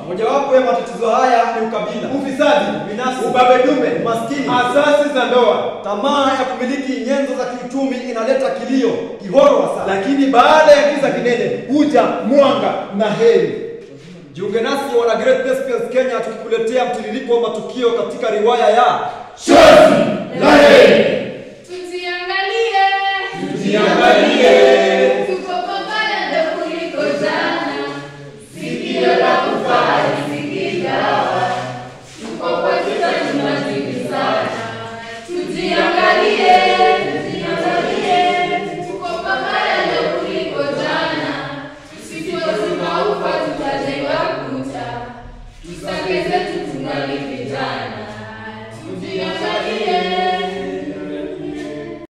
Mojawapo ya matatizo haya ni ukabila, ufisadi, binafsi, ubabe dume, umaskini, asasi za ndoa. tamaa ya kumiliki nyenzo za kiuchumi inaleta kilio, kihoro hasa. Lakini baada ya giza kinene huja mwanga na heri. Jiunge nasi wana Great Thespians Kenya tukikuletea mtiririko wa matukio katika riwaya ya Chozi la heri, Tuziangalie. tujiangalie